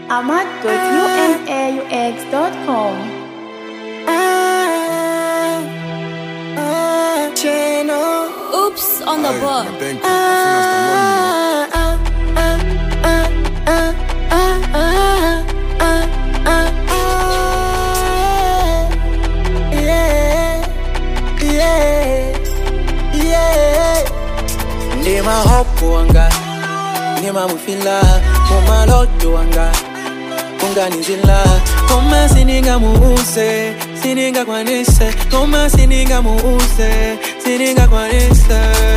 ahmad.unaux.com. Oops on the board. ndima hopu wanga ndima mufila mumaloto wanga kunganizila koma sininga muuse sininga kwanise koma sininga muuse sininga kwanise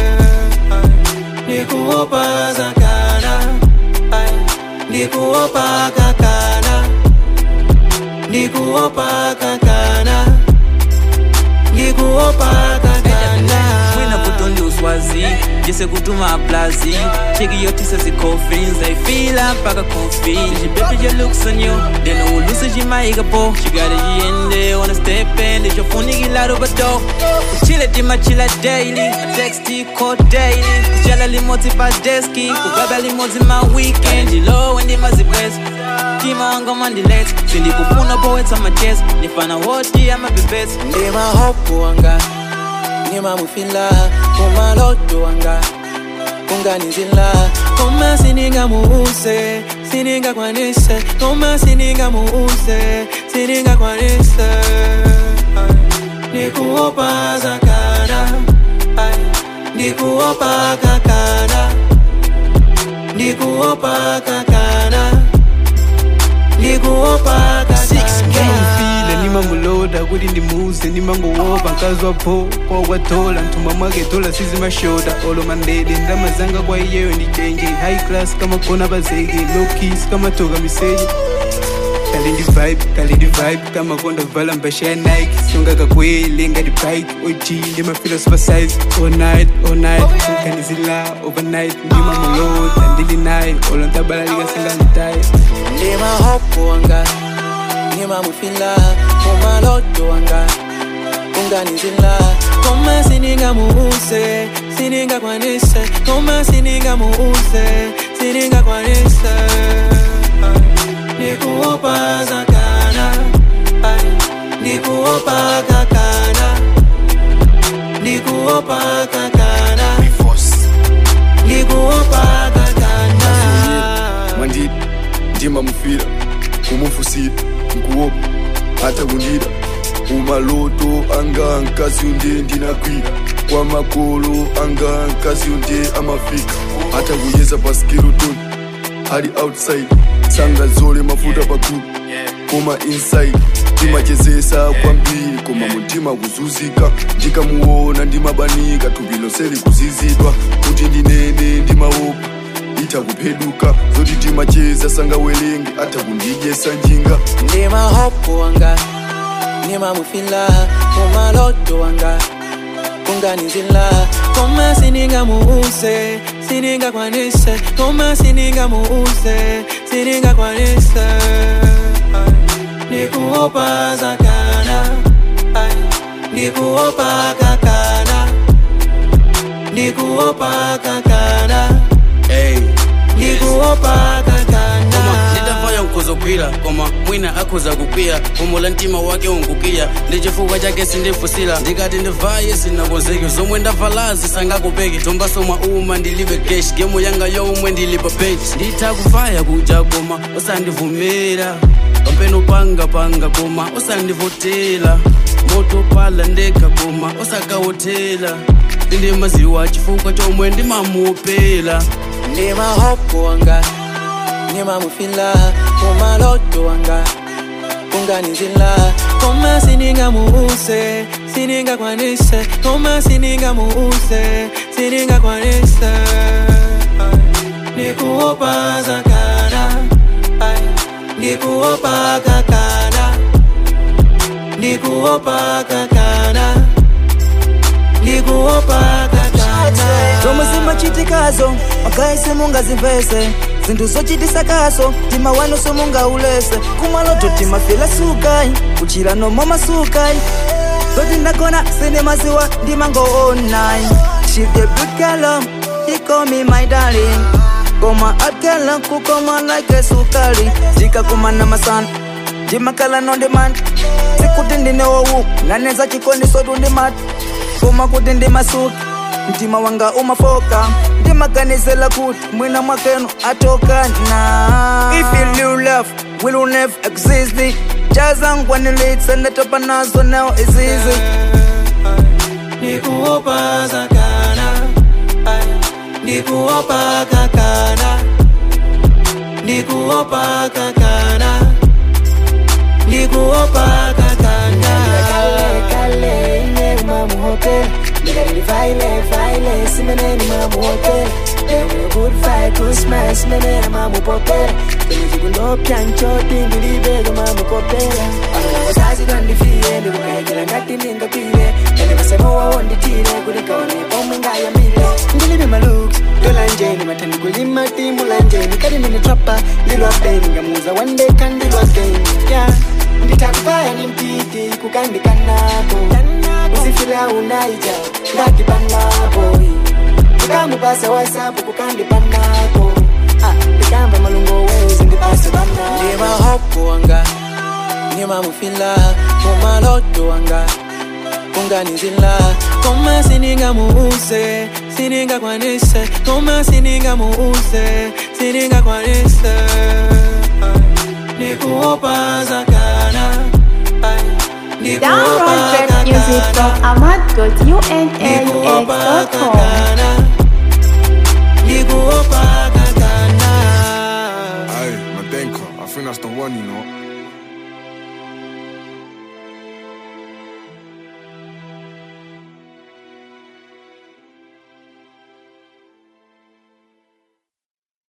ndikuopa zakana Ay, ndikuopa kakana ndikuopa kakana ndikuopa kakana mwina kutondi uswazi jese kutuma aplazi cheki yotisa zikofins I feel up paka kofi She better your looks on you Then ulusa jimaiga po Chigare jiende Wanna step in Ndicho funi gilaro bato Kuchile tima chila daily Texti call daily Kuchala limoti pa deski Kubaba limoti ma weekend Jilo wendi mazibwezi Tima wango mandilet Sindi kufuna poeta ma chest Nifana woti ama bebesi ndima hopu wanga ndima mufila mumaloto wanga kunganizila koma sininga muuse sininga kwanise koma sininga muuse sininga kwanise ndikuopa zakana Ay, ndikuopa kakana ndikuopa kakana ndikuopa kakana file nimanguloda kuti ndimuze nimangowopa nkazwa po kwakwatola mthumba mwake tola sizimashoda olo mandede ndamazanga kwa iyeyo ndichenje high class kama kona bazeke low keys kama toka miseje kali ndi vibe kali ndi vibe kama konda vala mbasha ya nike songa kakwele ngati bike og ndimafila super size all night all night kanizila overnight ndimamuloda ndili naye olo ntabalalika singangitaye ndima hopu wanga ndima mufila mumaloto wanga kunganizila koma sininga muuse sininga kwanise koma sininga muuse sininga kwanise ndikuopa zakana Ay, ndikuopa kakana ndikuopa kakana ndikuopa kakana mandidi ndima mufira kumufusira nkuopa hata kundida umaloto anga nkazi unde ndinakwira kwa makolo anga nkazi unde amafika hata kuyeza paskirotoni ali outside sanga zole mafuta pakulu koma inside ndimachezesa kwambiri koma mutima kuzuzika ndikamuona ndimabanika thupi lonse likuzizidwa kuti ndinene ndimaopa ita kupheduka zoti timacheza sangawerenge ata kundidyesa njinga ndima hopu wanga ndima mufila mumaloto wanga kunganizila koma sininga muuse sininga kwanise koma sininga muuse sininga kwanise Ay, ndikuopa zakana Ay, ndikuopa kakana ndikuopa kakana Hey. ndikuopa kakana koma nditafaya nkuzogwira koma mwina akhuza kukwiya kumula mtima wake unkukiya ndi chifukwa chake sindifusira ndikati ndivaye sinakonzeki zomwe ndavalazi sangakupeki tombasomwa uma ndilibe keshi gemu yanga yomwe ndilipa benchi nditha kuvaya kuja koma usandivumira pampeno panga panga koma usandivotela moto pala ndekha koma usakawotela ndindimaziwa chifukwa chomwe ndimamuopela ndima hopu wanga ndima mufila mumaloto wanga kunganizila koma sininga muuse sininga kwanise koma sininga muuse sininga kwanise Ay, ndikuopa zakana Ay, ndikuopa kakana ndikuopa kakana ndikuopa kakana zomwe zimachitikazo magaisi mungazimvese zinthu zochitisakaso tima wanu somungaulese kumaloto timafila sukai kuchira nomo masukai zoti ndagona sinemaziwa ndimangoonai She the good girl, she call me my darling koma akela kukoma like sukali jikakumana masana jimakala no demand sikuti ndinewowu naneza chikondi sotu ndimati koma kuti ndimasuki mtima wanga umafoka ndimaganizela kuti mwina mwakenu atokana if you knew love will never exist jazangwanilitsa ndatopa nazo now is easy Nikuopa zakana Ay, Nikuopa kakana Nikuopa kakana Nikuopa kakana kale ine mamu hotel Nigga vaile vaile simene ni mamu hotel Ewe good fight good smash simene na mamu popela Tene zikulo piancho tingi libega mamu kopela Ano wazazi dondi fiye Ndi kukaikila ngati ninga pile Ene masemo wa wondi tire Kulika wane pomwe nga ya mile Ndilibi malooks Dola njeni matani kulima timu la njeni Kadi mini trapper Lilo apeni Ngamuza one day kandilo again Yeah nditakubaya ni mtiti kukandikanako usifila unaija ngatipanako ukamupasa wasapu kukandipanako ndikamba malungo wezi ndipase banako Ndima hopu wanga Ndima mufila Kumaloto wanga kunganizila koma sininga muuse sininga kwanise koma sininga muuse sininga kwanise nikuopa zakana Ay, nikuopa Download rap music from kakana ahmad.unaux.com. nikuopa kakana Aye, Madenka, I think that's the one, you know.